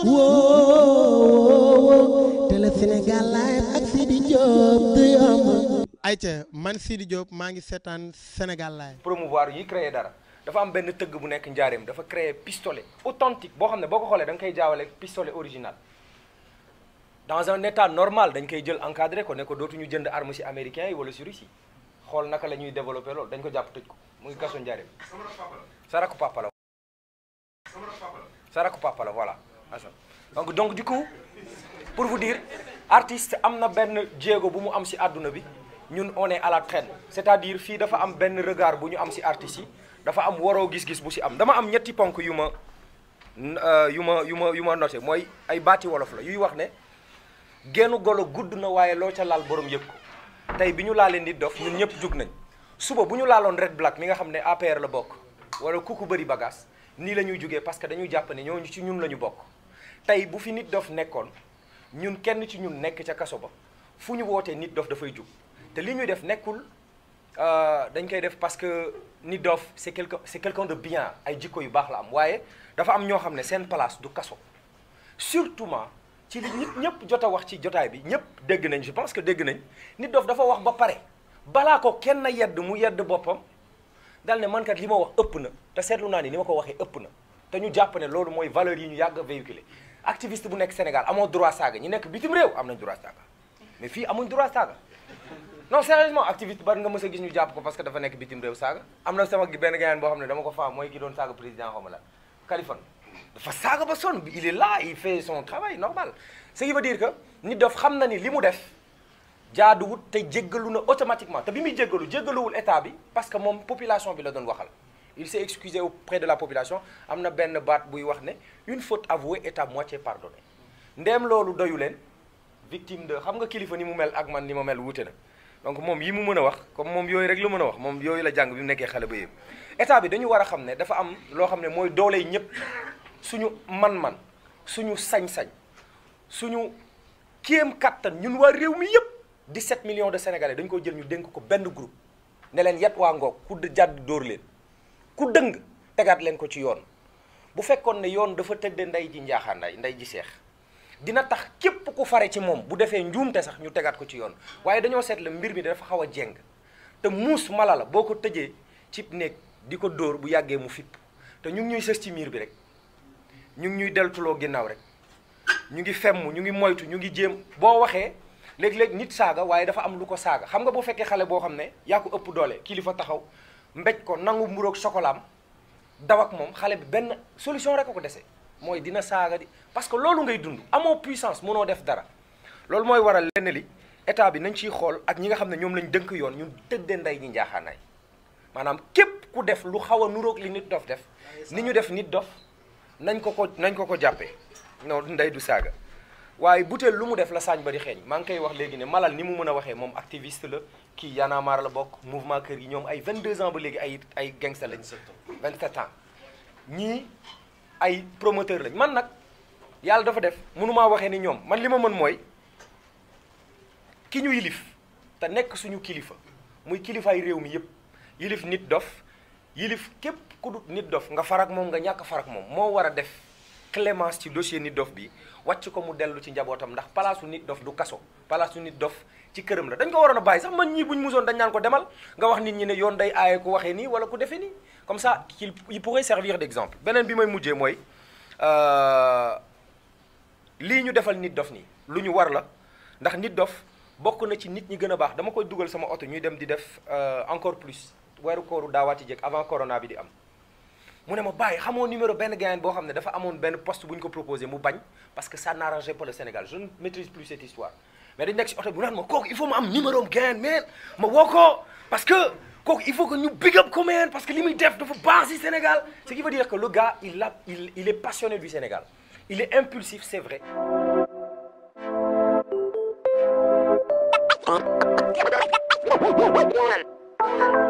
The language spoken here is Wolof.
woo télé Sénégal live ak Sidi Diop du yomb ayca man Sidi Diop maa ngi seetaan Sénégal live promouvoir yi créer dara dafa am benn tëgg bu nekk njaareem dafa créer pistolet authentique boo xam ne boo ko xoolee da nga koy jaawale pistolet original dans un état normal dañ koy jël encadré ko ne ko dootuñu jënd arme ci américains yi wala ci Russie xool naka la ñuy développé loolu dañ ko jàpp tëj ko mu ngi kaso njaareem sa rakku papa la sa rakku papa la voilà Assane donc donc du coup pour vous dire artiste am na benn jéego bu mu am ci àdduna bi ñun on est à la traîne c'est-à-dire fii dafa am benn regard bu ñu am ci artistes yi dafa am waroo gis-gis bu ci am dama am ñetti ponk yu ma yu ma yu ma yu ma noté mooy ay baati wolof la yuy wax ne gennu golo gudd na waaye loo ca laal borom yëg ko tey bi ñu laalee nit dof ñun ñëpp jug nañ suba bu ñu laaloon red black mi nga xam ne APR la bokk wala kuku bëri bagage nii la ñuy jugee parce que dañuy jàpp ne ñooñu ci ñun la ñu bokk tey bu fi nit dof nekkoon ñun kenn ci ñun nekk ca kaso ba fu ñu wootee nit dof dafay jug te li ñuy def nekkul dañ koy def parce que nit dof c'est quelqu'un c'est quelqu'un de bien ay jikko yu baax la am waaye dafa am ñoo xam ne seen place du kaso surtout ci li nit ñëpp jot a wax ci jotaay bi ñëpp dégg nañ je pense que dégg nañ nit dof dafa wax ba pare balaa ko kenn yedd mu yedd boppam dal ne man kat li ma wax ëpp na te seetlu naa ni ni ma ko waxee ëpp na te ñu jàpp ne loolu mooy valeur yi ñu yàgg a véhiculer activiste bu nekk Sénégal amoo droit saaga ñi nekk bitim réew am nañ droit saaga mais fii amuñ droit saaga non sérieusement activiste bari nga mës a gis ñu jàpp ko parce que dafa nekk bitim réew saaga am na sama benn gayaan boo xam ne dama ko faam mooy ki doon saaga président xaw ma la Kaliphone dafa saaga ba sonn il est là il fait son travail normal ce qui veut dire que nit dof xam na ni li mu def jaaduwut te jéggalu na automatiquement te bi muy jéggalu jéggaluwul état bi parce que moom population bi la doon waxal il s'est excusé auprès de la population am na benn baat buy wax ne une faute avouée est à moitié pardonnée ndéem loolu doyu leen victime de xam nga kilifa ni mu mel ak man ni ma mel wuute na donc moom yi mu mën a wax comme moom yooyu rek la mën a wax moom yooyu la jàng bi mu nekkee xale ba yëpp état bi dañu war a xam ne dafa am loo xam ne mooy doole yi ñëpp suñu man-man suñu sañ-sañ suñu kéem kattan ñun waa réew mi yëpp 17 millions de sénégalais dañu ko jël ñu dénk ko benn groupe ne leen yet waa ngoog ku jàdd dóor leen ku dëng tegaat leen ko ci yoon bu fekkoon ne yoon dafa tëdde ndey ji njaaxaanday ndey ji seex dina tax képp ku fare ci moom bu defee njuumte sax ñu tegaat ko ci yoon waaye dañoo seetle mbir mi dafa xaw a jeng te muus mala la boo ko tëjee cib néeg di ko dóor bu yàggee mu fipp te ñu ngi ñuy sës ci miir bi rek ñu ngi ñuy deltuloo ginnaaw rek ñu ngi femm ñu ngi moytu ñu ngi jéem boo waxee léeg-léeg nit saaga waaye dafa am lu ko saaga xam nga boo fekkee xale boo xam ne yaa ko ëpp doole kilifa taxaw mbéj ko nangu mburoog chocolaam daw ak moom xale bi benn solution rek a ko dese mooy dina saaga di parce que loolu ngay dund amoo puissance mënoo def dara loolu mooy waral lenn li état bi nañ ciy xool ak ñi nga xam ne ñoom lañ dënk yoon ñu tëddee ndey ñi njaaxaanaay maanaam képp ku def lu xaw a nuroog li nit dof def ni ñu def nit dof nañ ko ko nañ ko ko jàppee non ndey du saaga waaye butéel lu mu def la saañ ba di xeeñ maa ngi koy wax léegi ne malal ni mu mën a waxee moom activiste la kii Y'en a marre la bokk mouvement kër gi ñoom ay 22 ans ba léegi ay ay gangster lañ 27 ans ñii ay promoteur lañ man nag yàlla dafa def mënumaa waxee ni ñoom man li ma mën mooy ki ñu yilif te nekk suñu kilifa muy kilifaay réew mi yépp yilif nit dof yilif képp ku dut nit dof nga farak moom nga ñàkk farak moom moo war a def clémence ci dossier nit dof bi wàcc ko mu dellu ci njabootam ndax palaasu nit dof du kaso palaasu nit dof ci këram la dañ ko waroon a bàyyi sax man ñii buñ musoon dañ naan ko demal nga wax nit ñi ne yoon day aaye ku waxee nii wala ku defee nii comme ça qu'il il pourrait servir d'exemple beneen bi may mujjee mooy lii ñu defal nit dof nii lu ñu war la ndax nit dof bokk na ci nit ñi gën a baax dama koy dugal sama oto ñuy dem di def encore plus weeru kooru daawaati jëkk avant corona bi di am mu ne ma bàyyi xamoo numéro benn gayan boo xam ne dafa amoon benn poste bu ñu ko proposé mu bañ parce que ça n'arrangeait pas le Sénégal je ne maîtrise plus cette histoire mais dañ nekk si oto bi mu naan ma kooku il faut ma am numéro am gayan mais ma woo ko parce que kooku il faut que ñu big up ko man parce que li muy def dafa baax si Sénégal ce qui veut dire que le gars il a il il est passionné du Sénégal il est impulsif c'est vrai One.